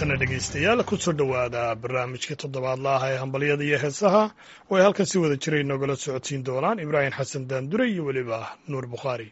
haatana dhegaystayaal kusoo dhowaada barnaamijka toddobaadla ah ee hambalyada iyo heesaha oo ay halkan si wada jiray noogala socodsiin doonaan ibraahim xasan daandure iyo weliba nuur bukhaari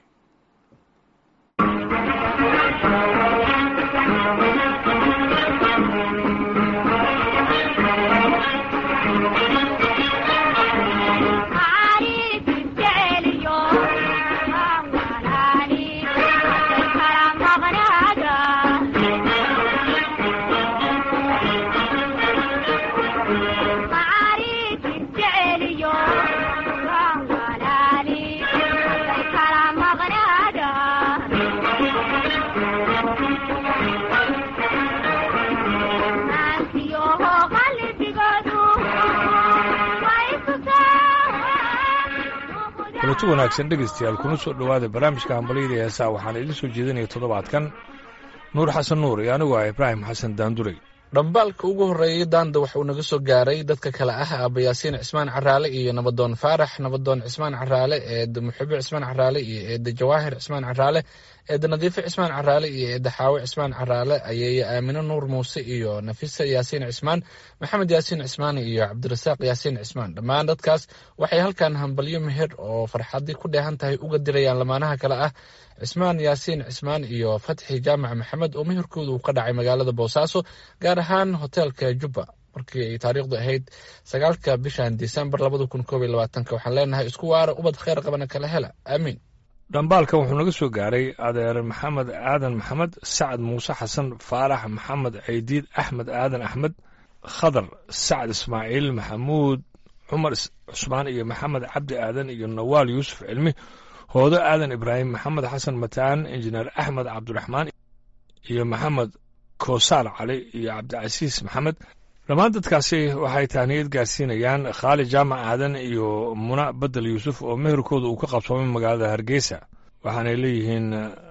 kulanti wanaagsan dhegaystayaal kuna soo dhowaada barnaamijka hambalyada ee heesaha waxaana idiin soo jeedinaya toddobaadkan nuur xasan nuur iyo anigu ah ibraahim xasan daanduray dhambaalka ugu horreeyey daanda waxauu naga soo gaaray dadka kale ah aaba yaasiin cismaan caraale iyo nabadoon faarax nabadoon cismaan caraale eeda muxibo cismaan caraale iyo eeda jawaahir cismaan caraale eeda nadiifo cismaan caraale iyo eeda xaawe cismaan caraale ayeeye aamino nuur muuse iyo nafisa yaasiin cismaan maxamed yaasiin cismaan iyo cabdirasaaq yaasiin cismaan dhammaan dadkaas waxay halkan hambalyo meher oo farxadii ku dheehan tahay uga dirayaan lamaanaha kale ah cismaan yaasiin cismaan iyo fatxi jaamac maxamed oo meherkooda uu ka dhacay magaalada boosaaso gaar ahaan hoteelka jubba markii ay taariikhdu ahayd sagaalka bishan disembar labada kun koob iyo labaatanka waxaan leenahay isku waara ubad kheyr qabana kala hela aamiin dhambaalkan wuxuu naga soo gaaray adeer maxamed aadan maxamed sacad muuse xasan faarax maxamed caydiid axmed aadan axmed khadar sacad ismaaciil maxamuud cumar cusmaan iyo maxamed cabdi aadan iyo nawaal yuusuf cilmi hoodo aadan ibraahim maxamed xasan mataan injineer axmed cabdiraxmaan iyo maxamed koosaar cali iyo cabdicasiis maxamed dhammaan dadkaasi waxay tahniyad gaarsiinayaan khaali jaamac aadan iyo muna bedel yuusuf oo meherkooda uu ka qabsoomay magaalada hargeysa waxaanay leeyihiin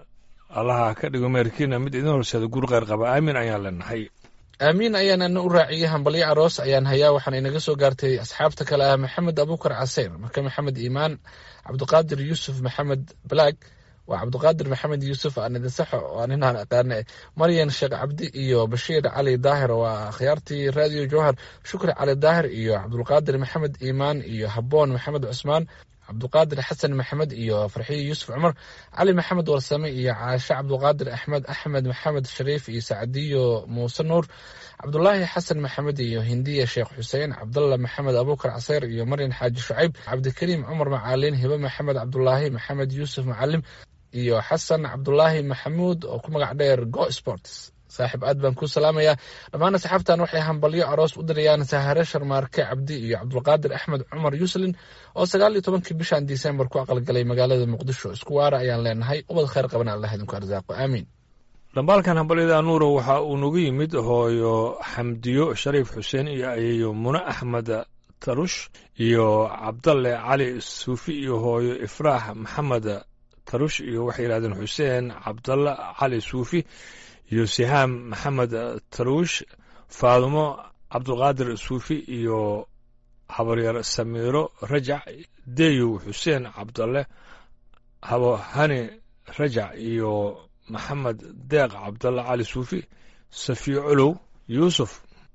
allaha ka dhigo meherkiina mid idin horseeda gur kheyr qaba aamin ayaan leenahay aamiin ayaan ana u raaciyey hambalyo aroos ayaan hayaa waxaana inaga soo gaartay asxaabta kale ah maxamed abuukar caseyr marka maxamed iimaan cabdiqaadir yuusuf maxamed balaag waa cabdiqaadir maxamed yuusuf anidinsaxo oo ninaan aqaane maryan sheekh cabdi iyo bashiir cali daahir waa akhyaartii radio jowhar shukri cali daahir iyo cabdulqaadir maxamed iimaan iyo haboon maxamed cusmaan cabduqaadir xasan maxamed iyo farxiyo yuusuf cumar cali maxamed warsame iyo caashe cabduqaadir axmed axmed maxamed shariif iyo sacdiyo muuse nuur cabdulaahi xasan maxamed iyo hindiya sheekh xuseen cabdalla maxamed abuukar caseyr iyo maryan xaaji shucayb cabdikariim cumar macaalin hibe maxamed cabdulaahi maxamed yuusuf macalim iyo xasan cabdulaahi maxamuud oo ku magac dheer go sports saaxiib aad baan kuu salaamayaa dhammaan asxaabtan waxay hambalyo aroos u dirayaan sahare sharmaarke cabdi iyo cabdulqaadir axmed cumar yuuslin oo sagaal iyo tobankii bishan disembar ku aqalgalay magaalada muqdisho isku waara ayaan leenahay ubad kheyr qabana allah idinku arsaaqo aamiin dhambaalkan hambalyada nuuro waxa uu nagu yimid hooyo xamdiyo shariif xuseen iyo ayeeyo mune axmed tarush iyo cabdalle cali suufi iyo hooyo ifraax maxamed tarush iyo waxay yidhahdeen xuseen cabdalle cali suufi iyo sihaam maxamed taruush faadumo cabdulqaadir suufi iyo habaryar samiiro rajac deyow xuseen cabdalle habo hani rajac iyo maxamed deeq cabdalle cali suufi safiyo colow yuusuf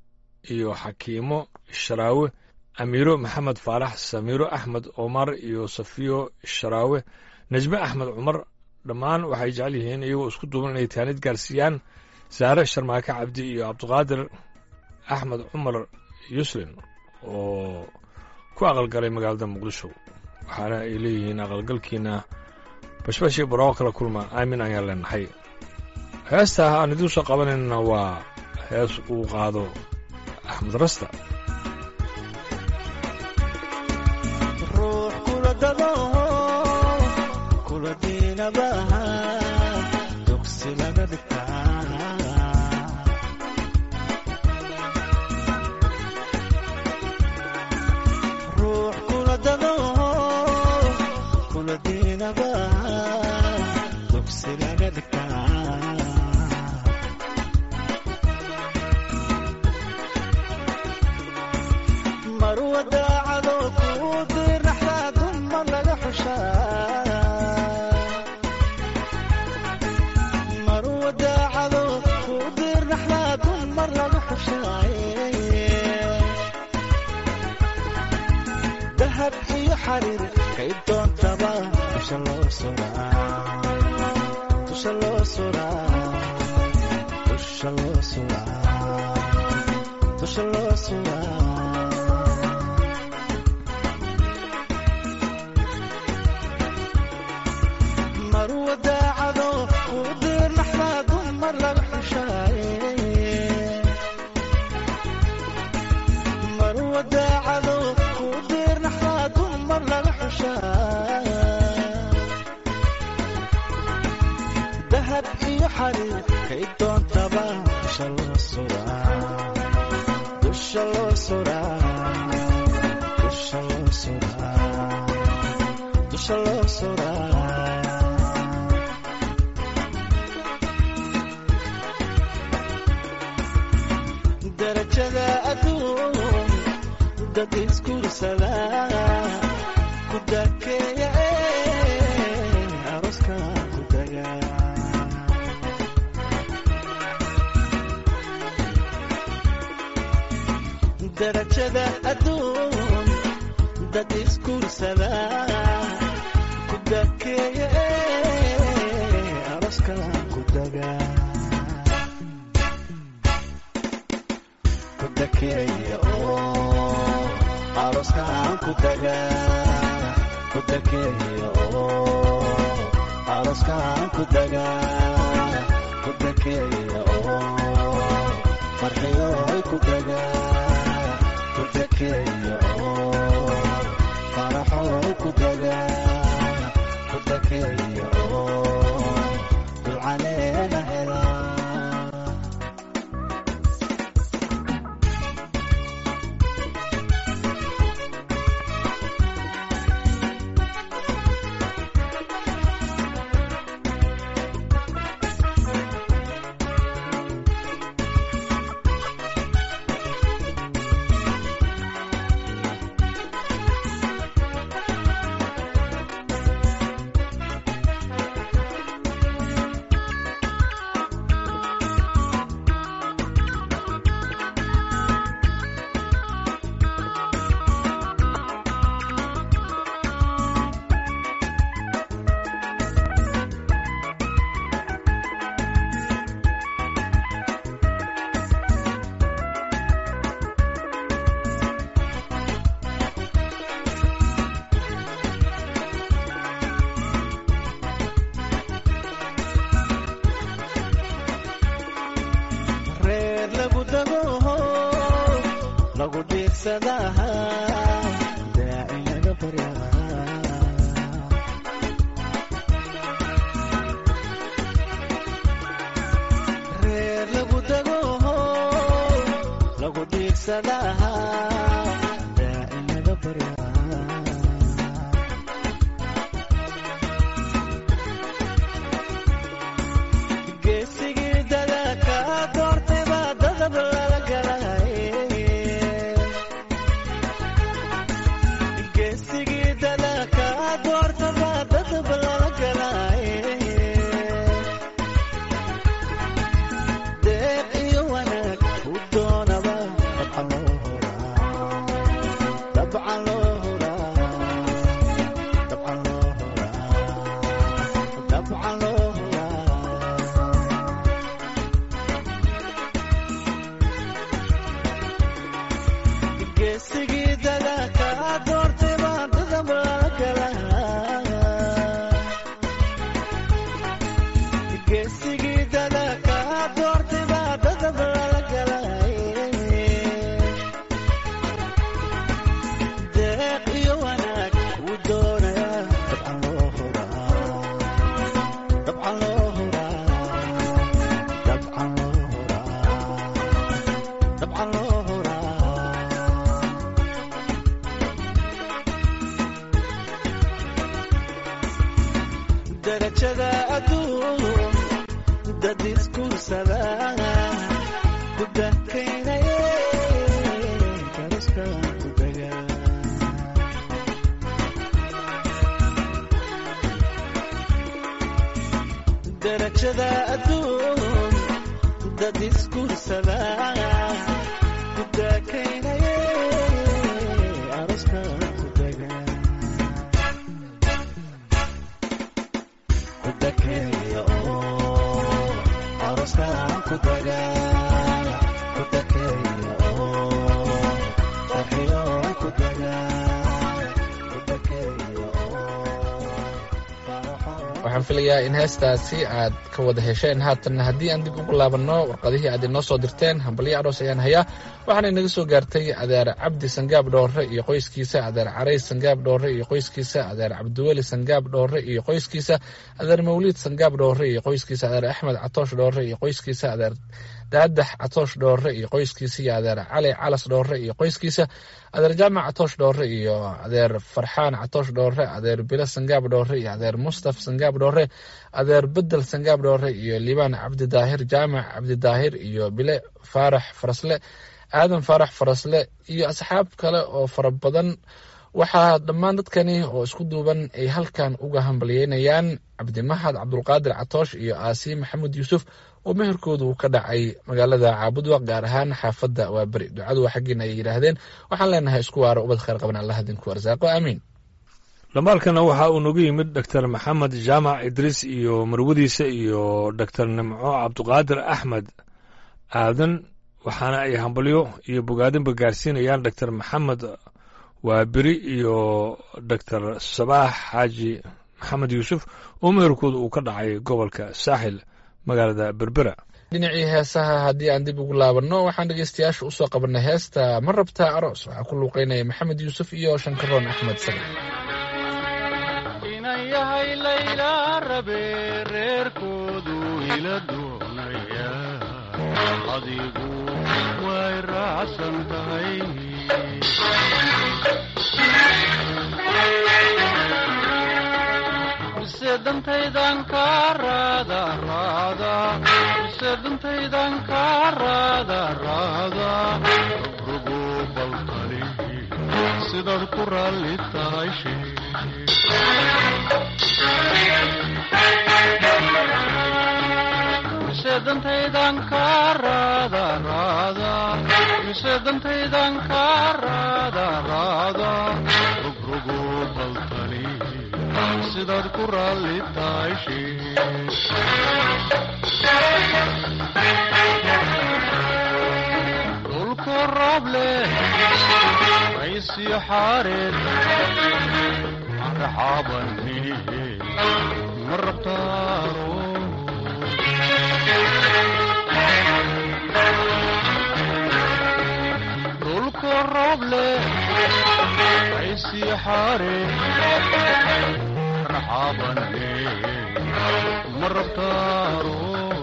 iyo xakiimo sharaawe amiiro maxamed faarax samiiro axmed omar iyo safiyo sharaawe najme axmed cumar dhammaan waxay jecel yihiin iyagoo isku duuban inay taanid gaarsiiyaan saare sharmaake cabdi iyo cabdiqaadir axmed cumar yuslin oo ku aqalgalay magaalada muqdisho waxaana ay leeyihiin aqalgalkiina bashbashii barooqo kala kulma aamin ayaan leenahay heesta aan idiin soo qabanayna waa hees uu qaado axmed rasta mar xushaaye dahab iyo xariir kay doontaba dusha loo suraa dusha loo suraa dusha loo suraa dusha loo suraa marwa daacado kuu diirnaxdaa dumar laga xushaaye marwa daacado kuu diirnaxdaa dumar laga xushaaye dahab iyo xariir kay doontaba dusha loo suraa dusha loo suraa dusha loo suraa dusha loo suraa darajada adduun dad isguursada ku dakeeya ee aroska ku daga darajada adduun dad isguursada ku dakeeya ee aroska ku daga ku dakeeya oo aroskaan ku daga ku dakeeya oo aroskaan ku daga ku dakeeya oo farxiyoy ku daga ku dakeeya oo faraxoy ku daga ku dakeeya oo dulcaleena helaa reer lagu dago lagu dhiirsadaha daaci laga baryaa reer lagu dago lagu dhiirsadaha daaci laga baryaa geesigii dadaka doortay baa dadab lala galay geesigii dadaka doorta baa dadab lala galay deeq iyo wanaag u doonaba dabcan loo huraa dabcan loo huraa dabcan loo huraa dabcan loo huraa geesigii dadaka doortay baa dadab lala galaa geesigii dadaka doortay baa dadab lala galay deeq iyo wanaag uu doonaya dabcan loo huraa dabcan loo huraa dabcan loo huraa dabcan loo huraa darajada adduun dad isguursada ku dakaynaye karaska ku daga darajada adduun dad isguursada ku dagaala ku dakeeya oo farxiyo ku dagaala ku dakeeya oo faraxo waxaan filayaa in heestaasi aad ka wada hesheen haatanna haddii aan dib ugu laabanno warqadihii aad inoo soo dirteen hambalyo aroos ayaan hayaa waxaana inaga soo gaartay adeer cabdi sangaab dhoorre iyo qoyskiisa adeer carays sangaab dhoorre iyo qoyskiisa adeer cabdiweli sangaab dhoorre iyo qoyskiisa adeer mawliid sangaab dhoorre iyo qoyskiisa adeer axmed catoosh dhoorre iyo qoyskiisa adeer daadax catoosh dhoorre iyo qoyskiisa iyo adeer cali calas dhoorre iyo qoyskiisa adeer jaamac catoosh dhoorre iyo adeer farxaan catoosh dhoorre adeer bilo sangaab dhoorre iyo adeer mustaf sangaab dhoorre adeer bedel sangaab dhoorre iyo liibaan cabdidaahir jaamac cabdidaahir iyo bile faarax farasle aadan faarax farasle iyo asxaab kale oo fara badan waxaa dhammaan dadkani oo isku duuban ay halkan uga hambalyeynayaan cabdimahad cabdulqaadir catoosh iyo aasi maxamed yuusuf oo meherkoodu uu ka dhacay magaalada caabudwaq gaar ahaan xaafadda waa beri ducadu waa xaggiina ay yidhaahdeen waxaan leenahay isku waaro ubad khayr qaban allah idinku arsaaqo aamiin dhambaalkana waxa uu nagu yimid doctor maxamed jaamac idriis iyo marwadiisa iyo doctor nimco cabduqaadir axmed aadan waxaana ay hambalyo iyo bogaadinba gaarsiinayaan doctor maxamed waaberi iyo doctor sabaax xaaji maxamed yuusuf oo meherkooda uu ka dhacay gobolka saaxil magaalada berbera dhinacii heesaha haddii aan dib ugu laabanno waxaan dhegeystayaasha usoo qabanay heesta ma rabtaa aroos waxaa ku luuqeynaya maxamed yuusuf iyo shankaroon axmed sagal inan yahay layla rabe reerkoodu ila doonaya adigu way raacsan tahay mise dantaydan ka raada raada mise dantaydan ka raada raada rugo baltali sidaad ku raalli tahay sheeg mise dantaydan ka raada raada mise dantaydan ka raada raada rugrogo baltali sidaad ku raalli tahay sheeg dhulku roob leh raysyo xaareed marxabani ma rabtaaro dhulku roob leh raysyo xaareed marxabani ma rabtaaro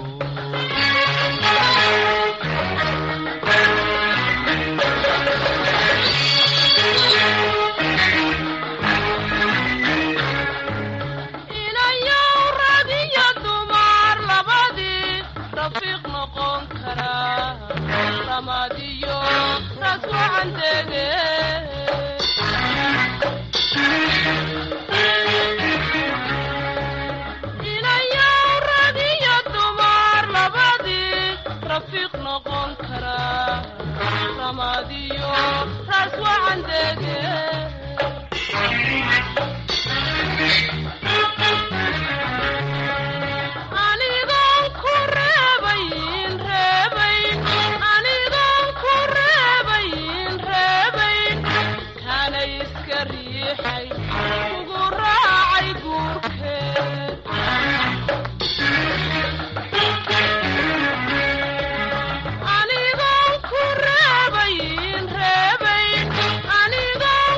inayow rag iyo dumar labadii rafiiq noqon karaa ramadiyo ras wacan dege inayow rag iyo dumar labadii rafiiq noqon karaa ramadiyo ras wacan dege anigoon ku reebayn reebayn anigoon ku reebayn reebayn kana iska riixay kugu raacay guurkeed anigoon ku reebayn reebayn anigoon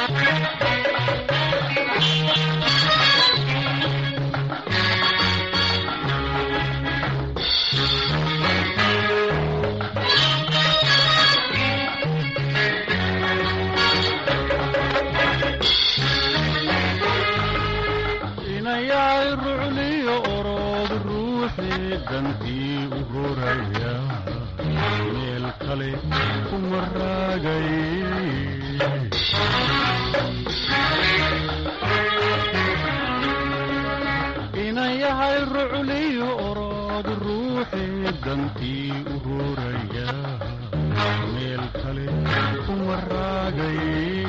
inayahay rucliyo orood ruuxii dantii u horaya meel kale kuma raagay inayahay rucliyo orood ruuxii dantii u horaya meel kale kuma raagay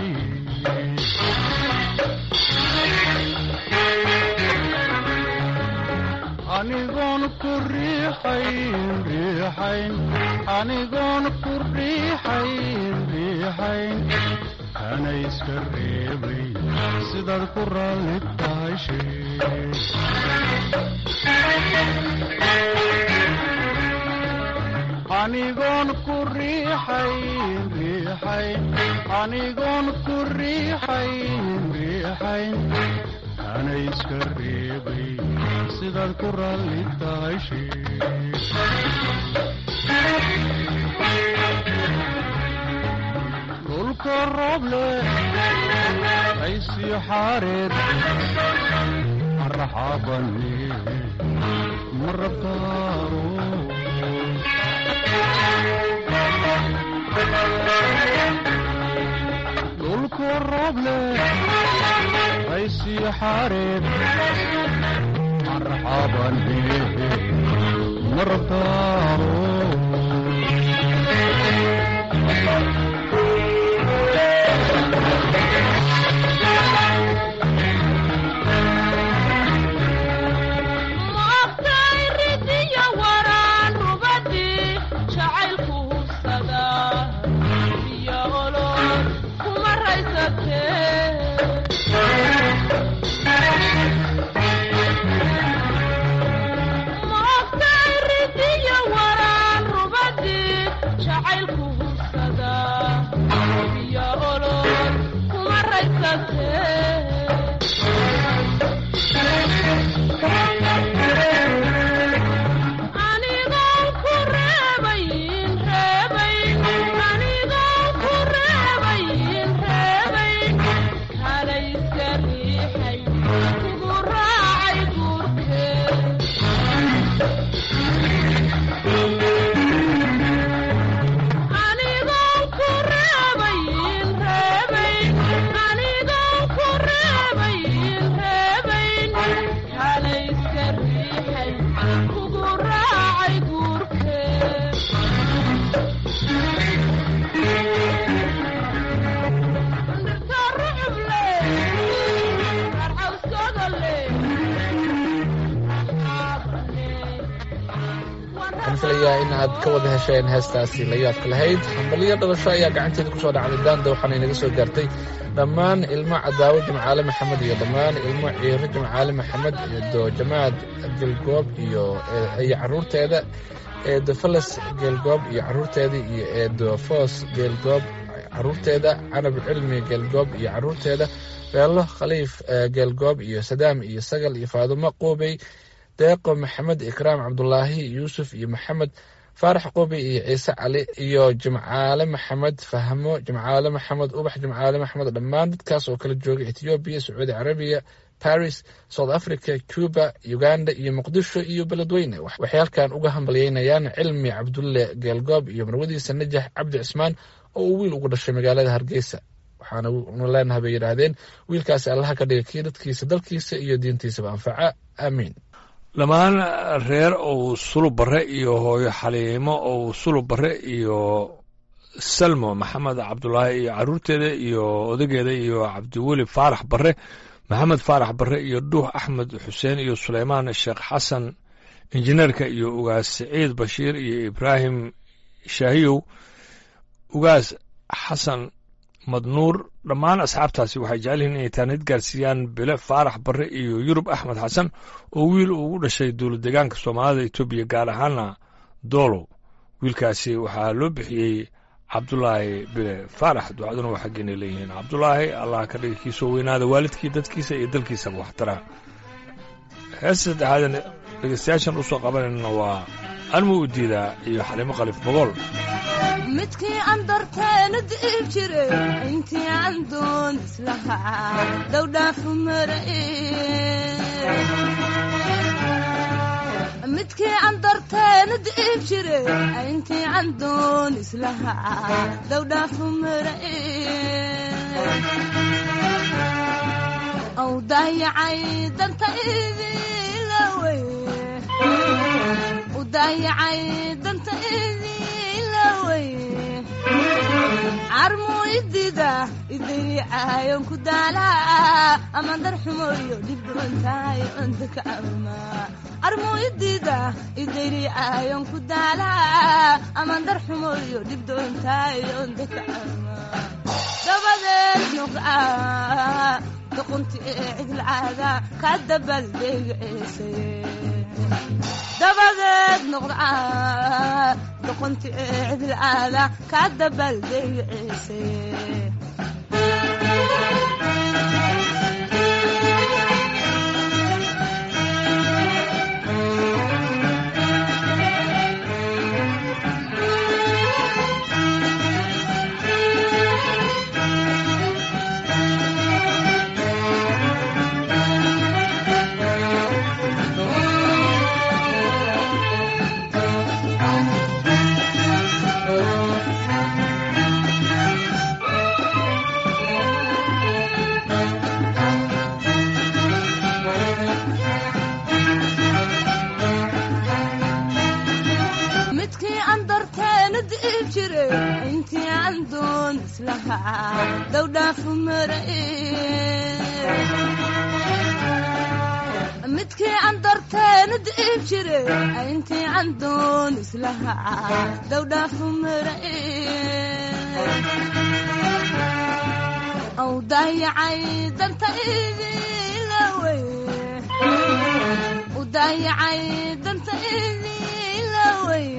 anigoon ku riixayn riixayn anigoon ku riixayn riixayn kana iska reebay sidaad ku raalli tahay sheeg anigoon ku riixayn riixayn anigoon ku riixayn riixayn kana iska reebay sidaad ku raalli tahay sheeg dhulka rooble aysii xaareed marxabane ma rabtaaro dhulka rooble aysii xaareed marxabane ma rabtaaro maogtay ridiyo waraan rubadii jacaylku hubsada iyo olol kuma raysatee maogtay ridiyo waraan rubadii jacaylku hubsada iyo olol kuma raysatee anigoon ku reebayn reebayn anigoon ku reebayn reebayn kala iska riixay kugu raacay guurkee anigoon ku reebayn reebayn anigoon ku reebayn reebayn kala iska riixay kugu raacay guurkee dhirta ruxuble qarcawskooda waxaan filayaa in aad ka wada hesheen heestaasi la yaabka lahayd hambaliyo dhalasho ayaa gacanteeda kusoo dhacday daanda waxaana inaga soo gaartay dhammaan ilmo cadaawo jimcaale maxamed iyo dhammaan ilmo ciiro jimcaale maxamed eedo jamaad gelgoob iyo iyo caruurteeda eedo falas geelgoob iyo caruurteeda iyo eedo foos geelgoob caruurteeda canab cilmi geelgoob iyo caruurteeda beelo khaliif eh, geelgoob iyo sadaam iyo sagal iyo faadumo quubey deeqo maxamed ikraam cabdulaahi yuusuf iyo maxamed faarax qubi iyo ciise cali iyo jimcaale maxamed fahmo jimcaale maxamed ubax jimcaale maxamed dhammaan dadkaas oo kala jooga ethoobiya sacuudi carabiya paris south africa cuba uganda iyo muqdisho iyo beledweyne Wax- waxay halkan uga hambalyeynayaan cilmi cabdulle geelgoob iyo marwadiisa najax cabdi cismaan oo uu wiil ugu dhashay magaalada hargeysa waxaana nu leenahay bay yidhaahdeen wiilkaasi allaha ka dhiga kii dadkiisa dalkiisa iyo diintiisaba anfaca aamiin dhammaan reer ou sulub barre iyo hooyo xaliimo ou sulub barre iyo salmo maxamed cabdulaahi iyo caruurteeda iyo odageeda iyo cabdiweli faarax barre maxamed faarax barre iyo dhuux axmed xuseen iyo suleymaan sheekh xasan injineerka iyo ugaas siciid bashiir iyo ibraahim shaahiyow ugaas xasan madnuur dhammaan asxaabtaasi waxay jecel yihiin inay taanid gaarsiiyaan bile faarax barre iyo yurub axmed xasan oo wiil ugu dhashay dowlad deegaanka soomaalida etoobiya gaar ahaana doolow wiilkaasi waxaa loo bixiyey cabdulaahi bile faarax ducaduna waa xaggeena leeyihiin cabdulaahi allah ka dhiga kiisoo weynaada waalidkii dadkiisa iyo dalkiisaba waxtara heesta saddexaadan dhegeystayaashan usoo qabanayna waa anmu u diidaa iyo xalimo qalif bogool midkii aan darteena diib jire intii aan doon islahaa dowdhaafu mare midkii aan darteena diib jire intii aan doon islahaa dowdhaafu mare aw daayacay danta idilawey u daayacay danta idilawey carmuu idida idayacaayon ku daalaa amaan darxumoyo dhibdhubantahay ondaka ama carmuu idida idayacaayon ku daalaa amaan darxumoyo dhibdhubantahay ondaka ama dabadeed nuqca duqunti ee cidlcaada ka dabaldegceesay dabadeed noqda doqonti ee cidlcaada ka dabaldegceesay midkii aan darteena diib jire intii aan doon islahaa dowdhaafu mare midkii aan darteena diib jire intii aan doon islahaa dowdhaafu mare aw daayacay danta idilawey u daayacay danta idilawey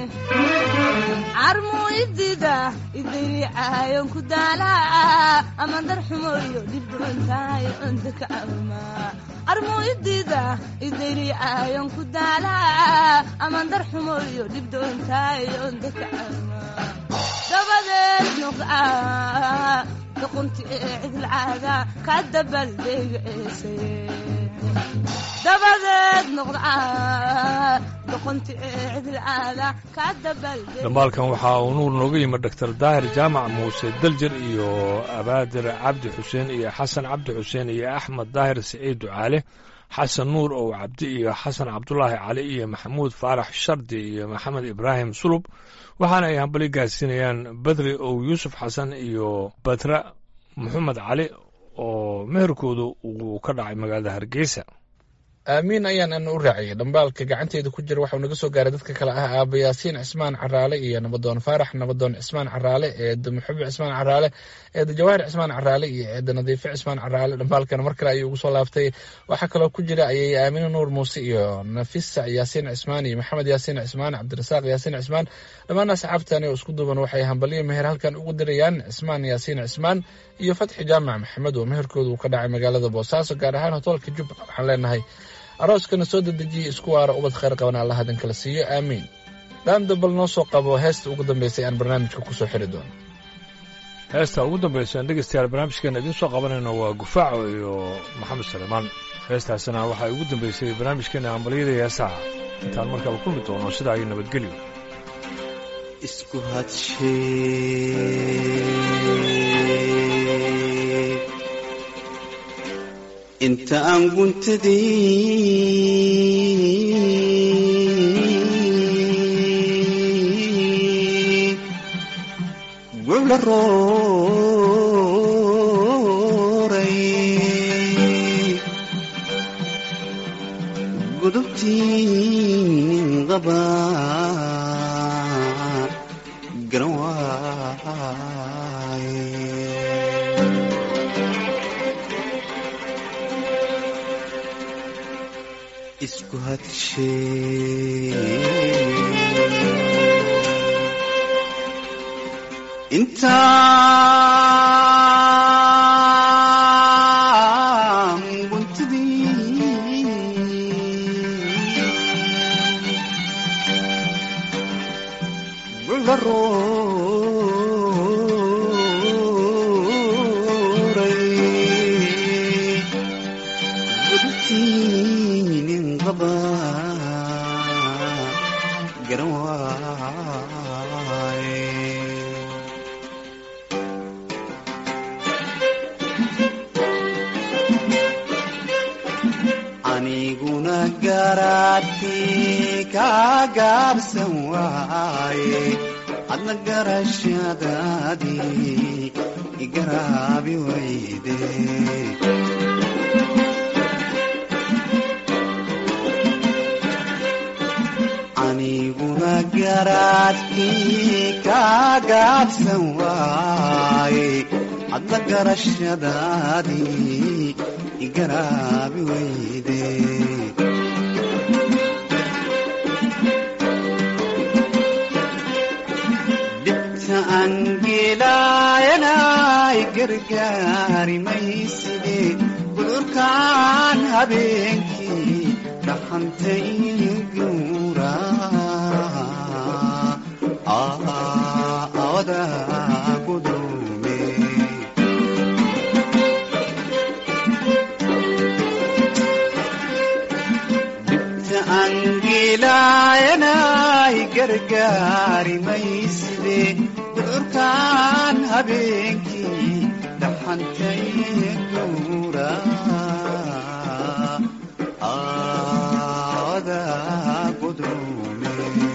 carmuu idida idayacaayon ku daalaa amaan darxumoyo dhibdhubantahay ondaka ama carmuu idida idayacaayon ku daalaa amaan darxumoyo dhibdhubantahay ondaka ama dabadeed nuqca duqunti ee cidlcaada ka dabaldegceesay dabadeed noqda doqonti ee cidlcaada ka dabaldeg dhambaalkan waxaa uu nuur nooga yimid doctor daahir jaamac muuse daljer iyo abaadir cabdi xuseen iyo xasan cabdi xuseen iyo axmed daahir siciid ducaale xasan nuur ow cabdi iyo xasan cabdulaahi cali iyo maxamuud faarax shardi iyo maxamed ibraahim sulub waxaana ay hambali gaadsiinayaan badri ow yuusuf xasan iyo batra maxamed cali oo meherkoodu uu ka dhacay magaalada hargeysa aamiin ayaan ana u raaciyay dhambaalka gacanteeda ku jira waxau naga soo gaaray dadka kale ah aaba yaasiin cismaan caraale iyo nabadoon faarax nabadoon cismaan caraale eeda muxube cismaan caraale eeda jawaahir cismaan caraale iyo eeda nadiife cismaan caraale dhambaalkana mar kale ayuu ugu soo laaftay waxaa kaloo ku jira ayay aamine nuur muuse iyo nafisa yaasiin cismaan iyo maxamed yaasiin cismaan cabdirasaaq yaasiin cismaan dhammaan asxaabtani oo isku duuban waxay hambaliyo meher halkan ugu dirayaan cismaan yaasiin cismaan iyo fatxi jaamac maxamed oo meherkooda uu ka dhacay magaalada boosaaso gaar ahaan hotoolka jubba waxaan leenahay arooskana soo dedejiyey isku waara ubad khayr qaban allah hadan kala siiyo aamiin dhaanda bal noo soo qabo heesta ugu dambeysay aan barnaamijka kusoo xiri doono heesta ugu dambaysa dhegeystayaal barnaamijkeena idiin soo qabanayno waa gufaaco iyo maxamed saleemaan heestaasina waxaa ugu dambeysay barnaamijkeena hambalyada heesaha intaan markaba kulmi doono sidaa iyo nabadgelyo isku hadshe inta aan guntadii gucla rooray gudubtii qaba garan waaye isku hadshe intaan guntidii gulla rooray gudubtiinin qaba garan waaye aniguna garaadkii kaa gaabsan waaye adna garashadaadii igaraabi wayde aniguna garaadkii kaa gaabsan waaye adna garashadaadii igaraabi wayde dhibta angeelaayanay gargaari mayside gudurkaan habeenkii dhaxantay guura awada gudume dhibta angeelaayanay gargaari mayside gudurkaan habeenkii dhaxantay guura awada gudume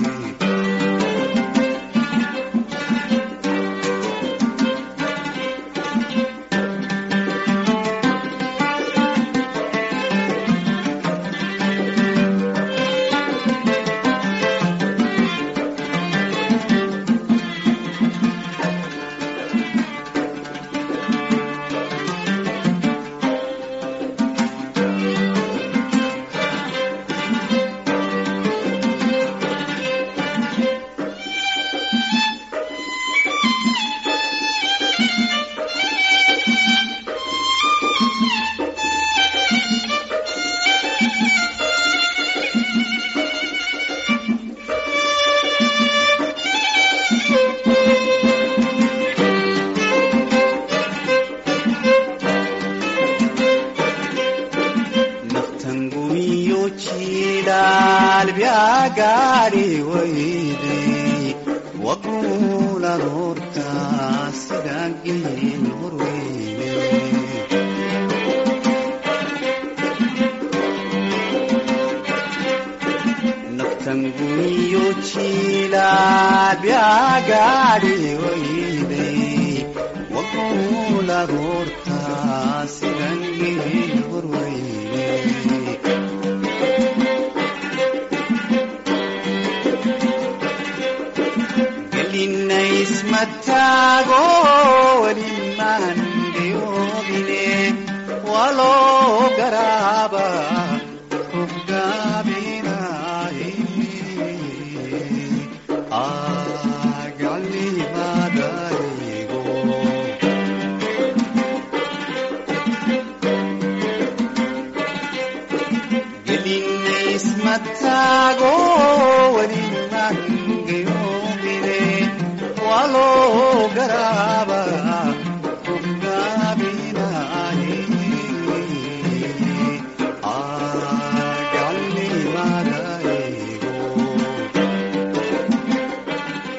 naftangumiyo jilaal byagaadhi wayde waquulan horta sidaageen horweyne naftangumiyo jilaal byagaadhi wayde waquulan horta sidaageen horweyne gelinaysmataago welimaan dhiyoobine waloo garaaba ruux gaabinaaye agalimadaygo gelinaysmataago welimaan